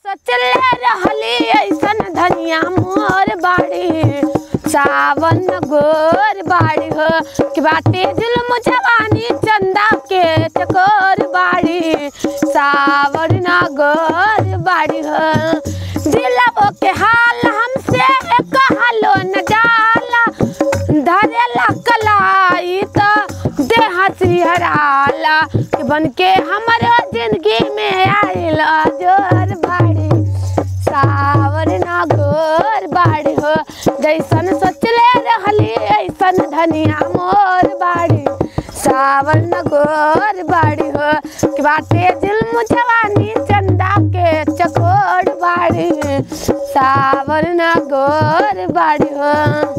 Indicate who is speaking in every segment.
Speaker 1: सोचले रहली ऐसन धनिया मोर बाड़ी सावन गोर बाड़ी हो कि बाटे जुल्म जवानी चंदा के चकोर बाड़ी सावन गोर बाड़ी हो दिलबो के हाल हमसे कहलो न जाला धरेला कलाई तो देह सिहराला कि बन के हमारो जिंदगी में आइल जोर बाड़ी सावर ना गोर बाड़ी हो जैसन सोचले रहली ऐसन धनिया मोर बाड़ी सावर न गोर बाड़ी हो कि बाटे जुल्म जवानी चंदा के चकोर बाड़ी सावर न गोर बाड़ी हो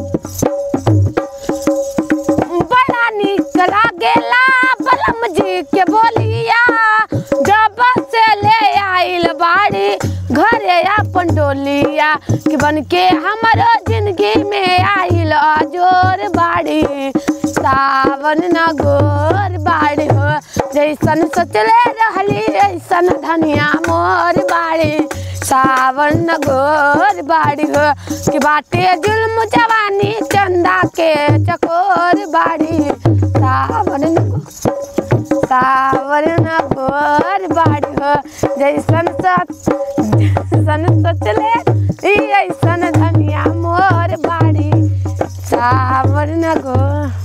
Speaker 1: बड़ा निक लागेला बलम जी के बोलिया जब से ले आइल बाड़ी घरे अपन डोलिया कि बन के हमारो जिंदगी में आइल जोर बाड़ी सावन न गोर बाड़ी हो जैसन सोचले रहली ऐसन धनिया मोर बाड़ी सावन न गोर बाड़ी हो कि बाटे जुल्म जवानी चंदा के चकोर बाड़ी सावन न सावन न गोर बाड़ी हो जैसन सोच जैसन सोचले ई ऐसन धनिया मोर बाड़ी सावन न गोर